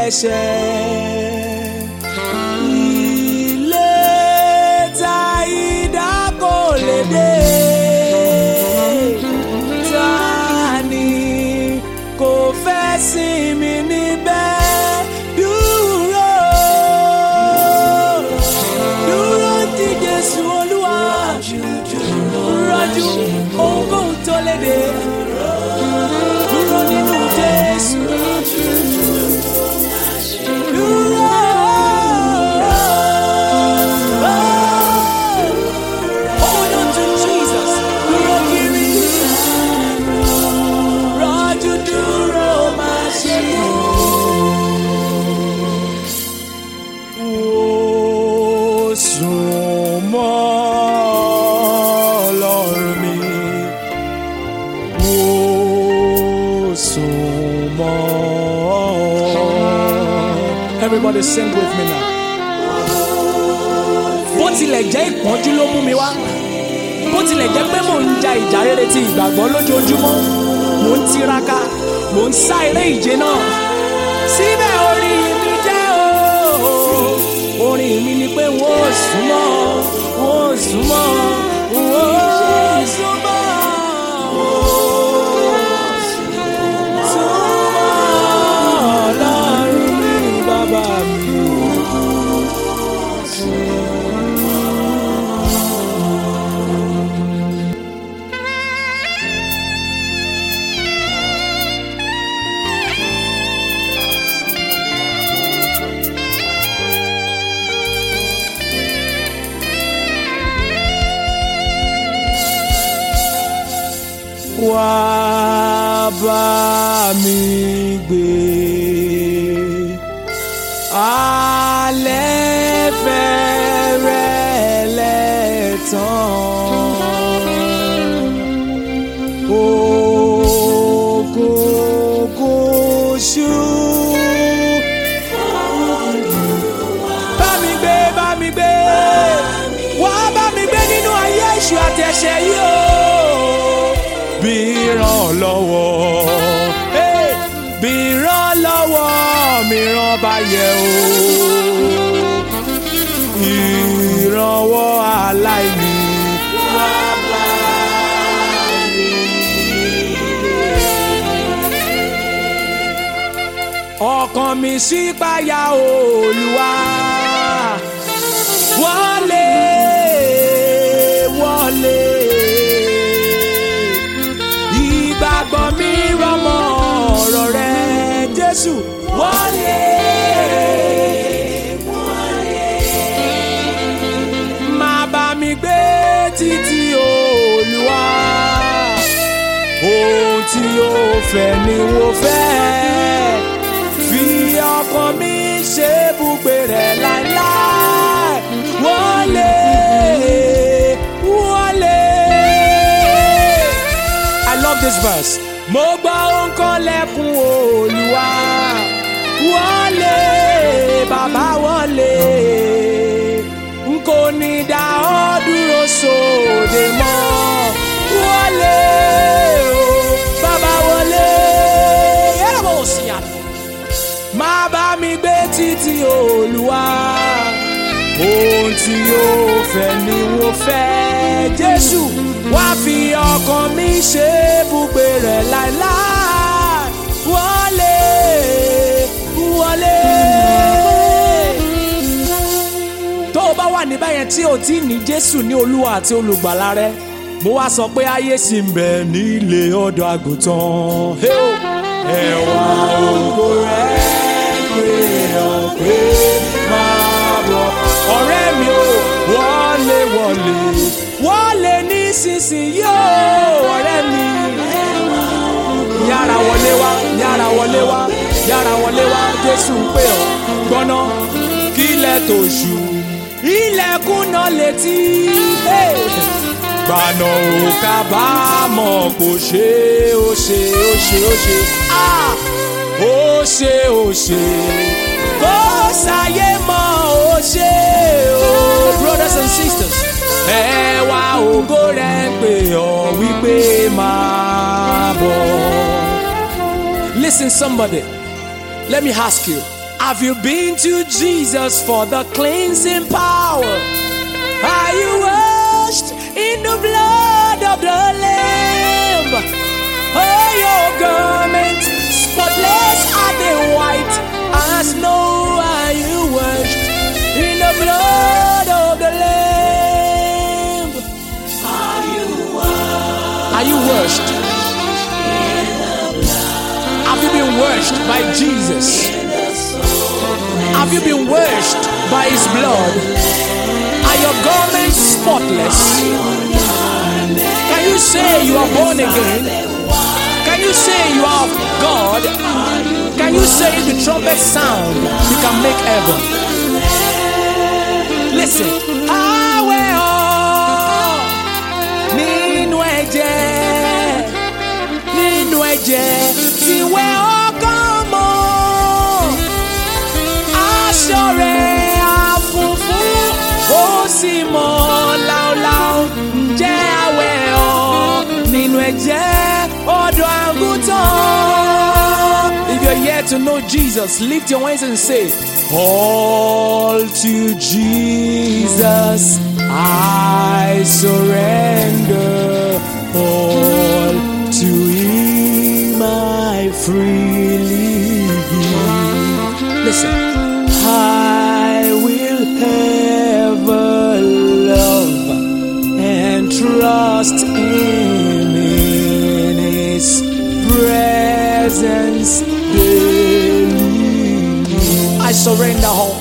ẹ̀ṣẹ̀. Ilé ta idà kò lè dé. Ta ni kò fẹ́ sinmi níbẹ̀? Dúró, dúró ti Jésù Olúwa. Rọ́jú ohunkóhun tó lè dé. Dúró nínú Jésù. Dúró. Hold on to Jesus. Dúró kiri. Rọ́jú dúró máa ṣe kú. Ó sùn mọ́ Ọlọ́run mi. Ó sùn mọ́. Everybody sing with me now. Bó tilẹ̀ jẹ́ ìpọ́njú ló mú mi wá. Bó tilẹ̀ jẹ́ pé mò ń ja ìjà rere ti ìgbàgbọ́ lójoojúmọ́. Mò ń tiraka, mò ń sá eré ìje náà. Síbẹ̀ orí mi jẹ́ o. Orin mi ni pé wọ́n ò súnmọ́, wọ́n ò súnmọ́, wọ́n ò súnmọ́. Súnmọ́ Ọlọ́run mi, bàbá mi. wá bá mi gbé. Alẹ́ fẹ́rẹ̀ lẹ́tàn. Òkùnkùn ṣú. Bá mi gbé, bá mi gbé. Wá bá mi gbé nínú ayé èṣù àti ẹ̀ṣẹ̀ yìí o bí ìrànlọ́wọ́ hey, bí ìrànlọ́wọ́ mìíràn bá yẹ o ìrànwọ́ aláìní wá bá mi. ọkàn mi ṣípayà Olúwa wọlé wọlé ìgbàgbọ́ mi rọmọ ọ̀rọ̀ rẹ Jésù wọlé. Má bá mi gbé títí Olúwa ohun tí ó fẹ́ ni mo fẹ́ fi ọkàn mi ṣe ibùgbé rẹ̀ láéláé wọlé wọlé. I love this verse. Mo gbọ́ nǹkan lẹ́kùn Olúwa. Wọlé bàbá wọlé. N kò ní dá ọ dúró sóde mọ́. Wọlé o bàbá wọlé. Yẹ́rọ bò sí àná. Má bá mi gbé títí Olúwa. Ohun tí yóò fẹ́ ni mo fẹ́. Jésù wá fi ọkàn mi ṣe ibùgbé rẹ̀ láéláé. Wọlé wọlé. Tó o bá wà níbẹ̀ yẹn tí o ti ní Jésù ní Olúwa àti Olùgbàlà rẹ, mo wá sọ pé ayé sì ń bẹ nílé ọ̀dọ̀ àgùntàn. Hey o! Ẹ̀wà ògo rẹ̀ pé ọ̀pẹ́ máa bọ̀. Ọ̀rẹ́ mi ò wọlé wọlé wọlé nísinsìnyí o ọ̀rẹ́ mi. Yára wọlé wá yára wọlé wá yára wọlé wá Jésù ń pè ọ́ gbọ́ná kílẹ̀ tó ṣú ilẹ̀kùn náà létí. Hey! gbaná ò kábàámọ̀ kò ṣe ó ṣe ó ṣe ó ṣe ah! ó ṣe ó ṣe kó ṣàyé mọ́ ó ṣe ó brothers and sisters ẹ wá ògo rẹ̀ ń pè ọ́ wípé máa bọ̀. Listen somebody let me ask you Have you been to Jesus for the cleansing power? Are you washed in the blood of the Lamb? Oh, your garments spotless are they white as snow. Are you washed in the blood of the Lamb? Are you washed? Have you been washed by Jesus? Have you been washed by His blood? Are your garments spotless? Can you say you are born again? Can you say you are of God? Can you say if the trumpet sound, you can make heaven? Listen. Àwẹ̀ ọ́ nínú ẹ̀jẹ̀ nínú ẹ̀jẹ̀ tí wẹ̀ ọkàn mọ́ aṣọ rẹ̀ àfùfún ó sì mọ́ láúláú ǹjẹ́ àwẹ̀ ọ́ nínú ẹ̀jẹ̀ ọ̀dọ́ àgùntàn. If you're here to know Jesus, lift your hands and say, All to Jesus I surrender. All to Him I freely give. Listen, I will ever love and trust Him in His presence daily. I surrender all.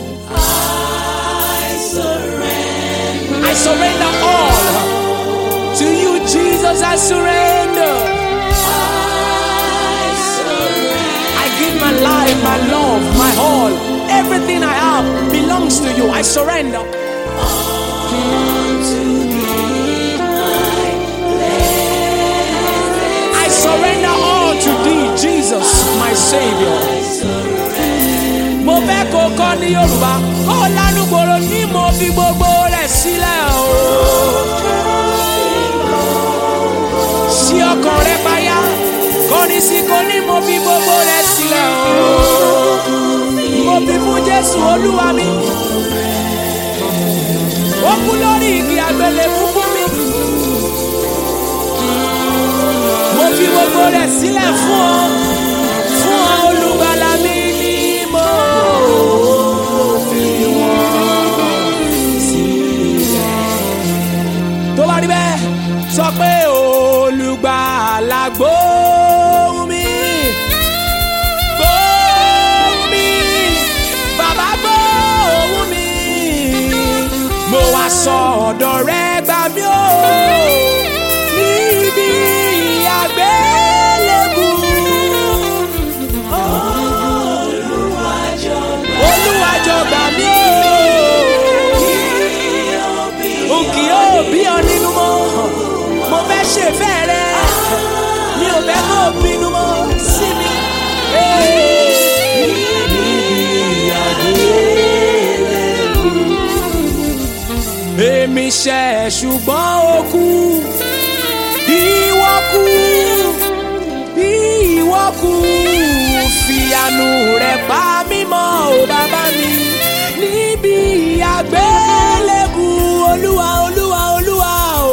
I surrender all to you, Jesus. I surrender. I give my life, my love, my all, everything I have belongs to you. I surrender. I surrender all to thee, Jesus, my Savior. Mo fẹ́ kó kọ́ ní Yorùbá, kó lánúgbòrò ní mo fi gbogbo rẹ̀ sílẹ̀ o. Sí ọkàn rẹ báyà, kọ́ni sí kò ní mo fi gbogbo rẹ̀ sílẹ̀ o. Mo fi fún Jésù Olúwa mi. Ó kú lórí igi àgbélébú fún mi. Mo fi gbogbo rẹ̀ sílẹ̀ fún ọ. Fún ọ olùgbàlà mi ni mo fi wọ́n sílẹ̀. Tó bá rí bẹ́ẹ̀, sọ pé olùgbàlà gbóhùn mi. Gbóhùn mi. Bàbá gbóhùn mi. Mo wá sọ ọ̀dọ̀ rẹ gbà mí o. Níbi àgbélébù. Olúwa jọ̀gbà mí o. N kì yóò bí ọ nínú mọ́. Mo fẹ́ ṣèfẹ́ rẹ. Mi ò fẹ́ kó o bínú mọ́ sí mi. Níbi àgbélébù. Èmi ṣẹ̀ ṣùgbọ́n ó kú. Ìwọ kú. Ìwọ kú. Fìyànù rẹ̀ pa mí mọ́ o bàbá mi. Níbi àgbélébù Olúwa Olúwa Olúwa o.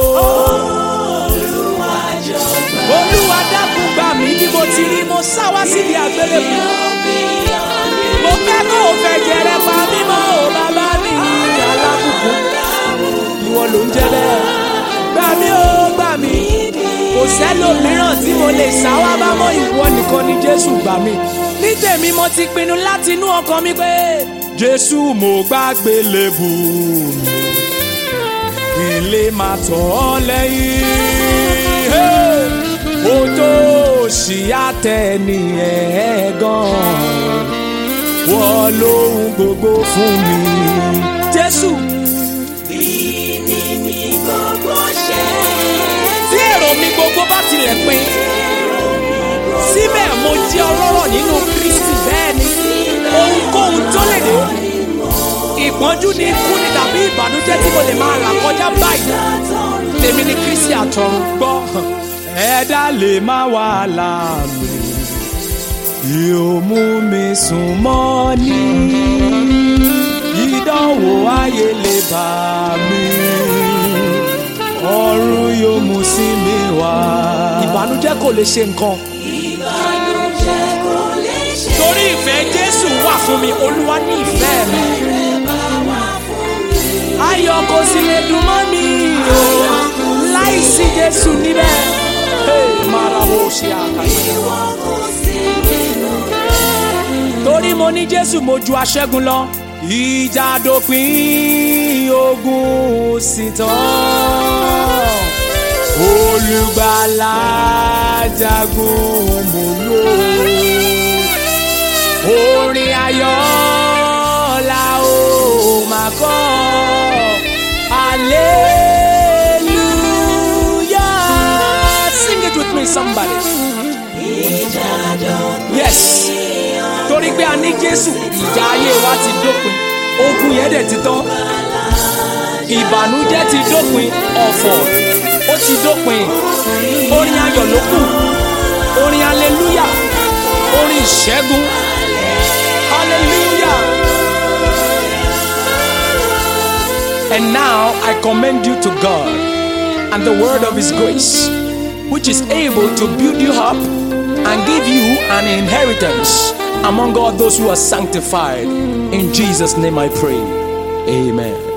Olúwa dákun gbà mí bí mo ti rí mo sá wá síbi àgbélébù. Mo fẹ́ kó o fẹ́ jẹrẹ pa mí mọ́ o bàbá mi. Alábùkù ìwọ ló ń jẹ bẹ́ẹ̀. Gbà mí o gbà mí. Kò sẹ́lòmíràn tí mo lè sá wá bá mọ́ ìwọ nìkan ni Jésù gbà mí. Ní tèmi mo ti pinnu láti inú ọkàn mi pé Jésù mo gbàgbé lébù mi. Kí n lè máa tọ̀ ọ́ lẹ́yìn. Hey! Ó tó ṣì àtẹni ẹ̀ gan-an. Wọ́n lóhun gbogbo fún mi. Jésù. tí èrò mi gbogbo bá tilẹ̀ pin síbẹ̀ mo jẹ́ ọlọ́rọ̀ nínú Kristi bẹ́ẹ̀ ni ohunkóhun tó lè dé ìpọ́njú ni ikú ni tàbí ìbànújẹ́ tí mo lè máa là kọjá báyìí tèmi ni Kristi àtọ̀run gbọ́ ẹ̀dá lè má wà láàmì yóò mú mi sùn mọ́ ní ìdánwò ayé lè bá mi ọ̀run yóò mú sí mi wá. ìbànújẹ́ kò lè ṣe nǹkan ìbànújẹ́ kò lè ṣe torí ìfẹ́ jésù wà fún mi olúwa ní ìfẹ́ mi bá wà fún mi. ayọ̀ kò sì lè dùn mọ́ mi o láìsí jésù níbẹ̀. Hey, marabo ṣe àkàtà. Ìwọ kò sí nínú rẹ̀. torí mo ní jésù mo ju aṣẹ́gun lọ ìjà dópin ogun sì tán olùgbàlà jagun mo lò orin ayọ̀ la ó máa kọ́ hallelujah sing it with me somebody. Ìjà dópin yes torí pé a ní jésù ìjà ayé wa ti dópin ogun yẹn dẹ̀ ti tán ìbànújẹ́ ti dópin ọ̀fọ̀ ó ti dópin orin ayọ̀ ló kù orin aleluya orin ìṣẹ́gun hallelujah. And now I commend you to God and the word of His grace, which is able to build you up and give you an inheritance among all those who are sanctified. In Jesus' name I pray. Amen.